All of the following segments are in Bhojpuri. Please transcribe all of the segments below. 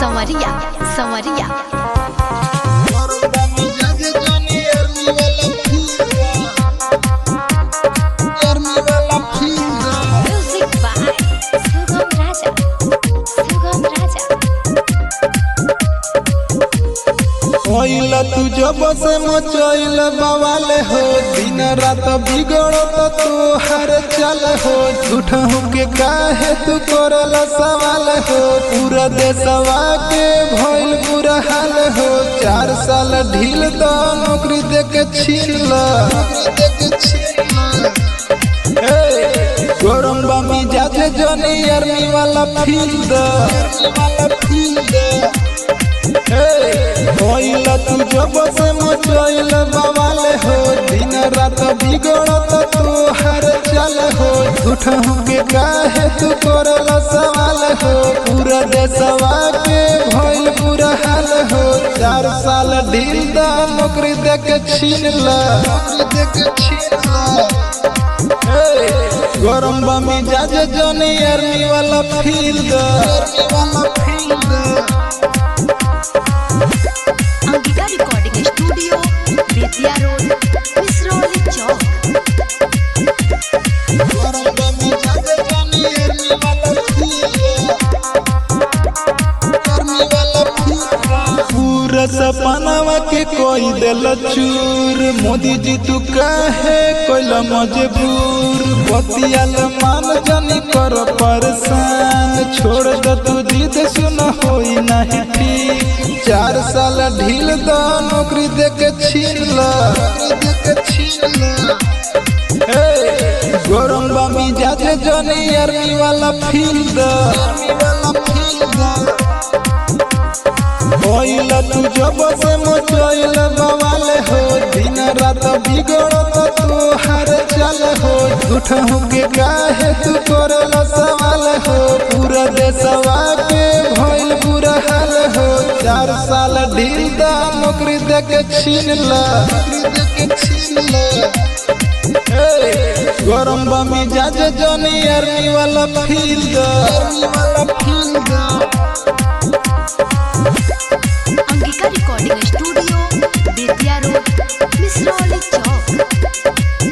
संवरिया संवरिया म्यूजिक बाय सुगम राजा सुगम राजा ओइला तू जब से मचैल बवाल हो दिन रात बिगड़त तू हर चल हो झूठ के काहे तू करल सवाल हो पूरा देशवा के भइल बुरा हाल हो चार साल ढील तो नौकरी दे के छीन गरम बामी जाते जनी आर्मी वाला फील्ड वाला फील्ड होइला तू जब से मचैल बवाल हो दिन रात बिगड़त तू हर चल हो झूठ के काहे तू करल सवाल हो पूरा देशवा के भइल बुरा हाल हो चार साल ढील दा नौकरी दे के छीन ला नौकरी दे के छीन ला गरम बामी जाजे जनी आर्मी वाला फील्ड आर्मी वाला field Ankita recording studio Bettiah road Misrauli चौक पूरा सपनावा के कोई दिल चूर मोदी जी तू काहे कोइला मजबूर बतियाल मान जानी कर परेशान छोड़ दो तू जिद सुन होई नहीं ठीक चार साल ढील दो नौकरी दे के छीन ला नौकरी दे के छीन ला गरम बामी जाते जनी आर्मी वाला फील्ड आर्मी वाला फील्ड ओइला तू जब से मचैल बवाल हो दिन रात बिगड़त तू हर चल हो झूठ के काहे तू करल सवाल हो पूरा देशवा के भइल बुरा हाल हो चार साल ढील दा नौकरी दे के छीन ला नौकरी दे के छीन ला गरम बामी जाजे जनी आर्मी वाला फील्ड आर्मी वाला field Ankita recording studio Bettiah road Misrauli चौक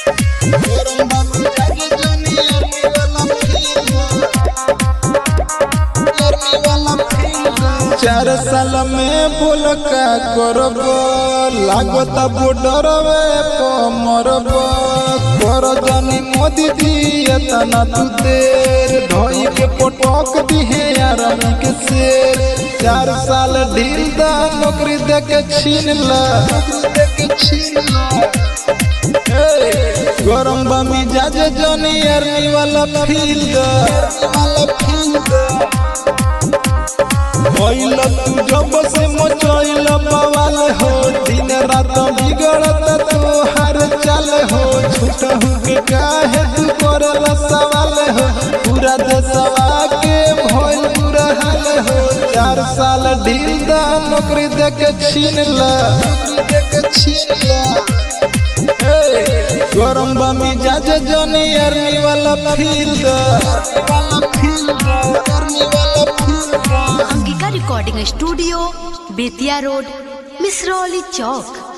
चार साल में बोल का करब लागत बॉर्डर मरब कर जानी मोदी जी एतना तू देर ढोई के पटक दिहे आरामी के शेर चार साल ढील दा नौकरी दे के छीन ला नौकरी दे के छीन ला गरम बामी जाजे जनी आर्मी वाला फील्ड वाला फील्ड होइल तू जब से मचैल बवाल हो दिन रात बिगड़त तू हर चल हो झूठ के काहे तू करल सवाल हो पूरा देशवा के भइल बुरा हाल हो चार साल ढील दा नौकरी दे के छीन ला नौकरी दे के छीन ला गरम बामी जाजे जनी आर्मी वाला फील्ड आर्मी वाला फील्ड आर्मी वाला field Ankita recording studio Bettiah road Misrauli चौक